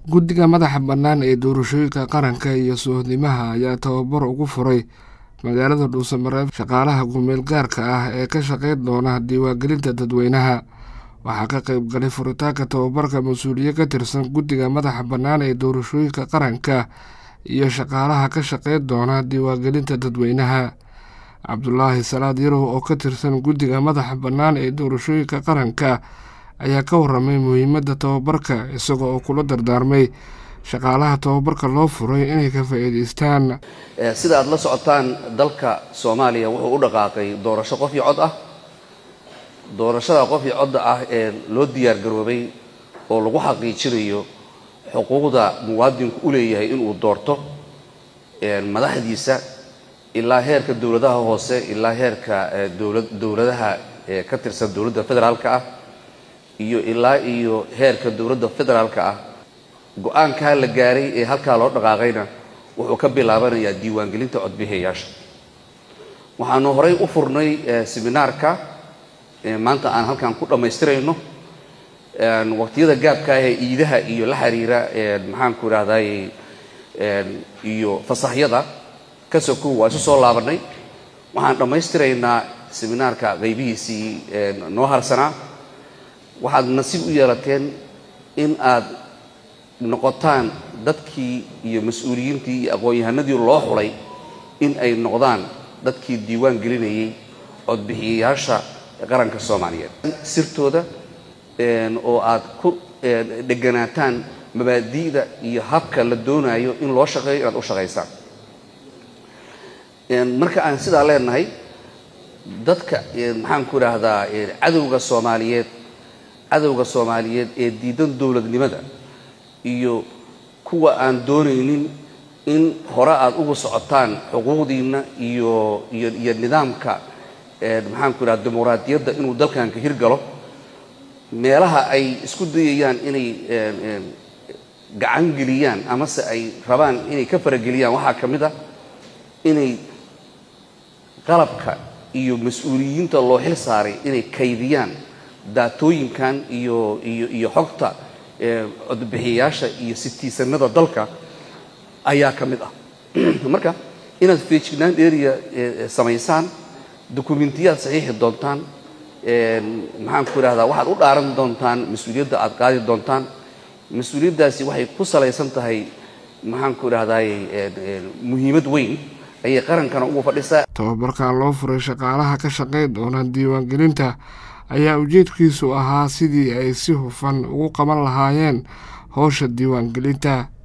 guddiga madaxa bannaan ee doorashooyinka qaranka iyo suuhdimaha ayaa tababar ugu furay magaalada dhuusamareeb shaqaalaha gumeel gaarka ah ee ka shaqeyn doona diiwaangelinta dadweynaha waxaa ka qayb galay furitaanka tababarka mas-uuliye ka tirsan guddiga madaxa bannaan ee doorashooyinka qaranka iyo shaqaalaha ka shaqeyn doona diiwaangelinta dadweynaha cabdulaahi salaad yarow oo ka tirsan guddiga madaxa bannaan ee doorashooyinka qaranka ayaa ka waramay muhiimadda tababarka isaga oo kula dardaarmay shaqaalaha tababarka loo furay inay ka faa'iidaystaan sida aad la socotaan dalka soomaaliya wuxuu u dhaqaaqay doorasho qof iyo cod ah doorashada qof iyo codda ah ee loo diyaar garoobay oo lagu xaqiijinayo xuquuqda muwaadinku u leeyahay inuu doorto madaxdiisa ilaa heerka dowladaha hoose ilaa heerka dowladaha ka tirsan dowladda federaalka ah iyo ilaa iyo heerka dowladda federaalka ah go-aankaa la gaaray ee halkaa loo dhaqaaqayna wuxuu ka bilaabanayaa diiwaangelinta codbixiyayaasha waxaanu horay u furnay seminaarka maanta aan halkan ku dhammaystirayno waqtiyada gaabka ah ee iidaha iyo la xiriira maxaanku idhahday iyo fasaxyada ka sokow waa isu soo laabanay waxaan dhammaystiraynaa seminaarka qaybihiisii noo harsanaa waxaad nasiib u yeelateen in aad noqotaan dadkii iyo mas-uuliyiintii iyo aqoon-yahanadii loo xulay in ay noqdaan dadkii diiwaan gelinayay codbixiyayaasha qaranka soomaaliyeed sirtooda oo aad ku dheganaataan mabaadi'da iyo habka la doonayo in loo shaqeeyo inaad u shaqaysaan marka aan sidaa leenahay dadka maxaanku idhaahdaa cadowga soomaaliyeed cadowga soomaaliyeed ee diidan dowladnimada iyo kuwa aan doonaynin in hore aada ugu socotaan xuquuqdiinna iyo iyo iyo nidaamka maxaanku idhaha dimuqraadiyadda inuu dalkan ka hirgalo meelaha ay isku dayayaan inay gacan geliyaan amase ay rabaan inay ka farageliyaan waxaa ka mid ah inay qalabka iyo mas-uuliyiinta loo xil saaray inay kaydiyaan daatooyinkan iyo iyo iyo xogta codbixiyayaasha iyo sitiisanada dalka ayaa ka mid ah marka inaad feejignaan area samaysaan dokumentiyaad saxiixi doontaan maxaanku idhahdaa waxaad u dhaaran doontaan mas-uuliyadda aad qaadi doontaan mas-uuliyaddaasi waxay ku salaysan tahay maxaanku idhahdaay muhiimad weyn ayay qarankana ugu fadhisaa tababarkan loo furay shaqaalaha ka shaqeyn doona diiwaangelinta ayaa ujeedkiisu ahaa sidii ay si hufan ugu qaban lahaayeen howsha diiwaangelinta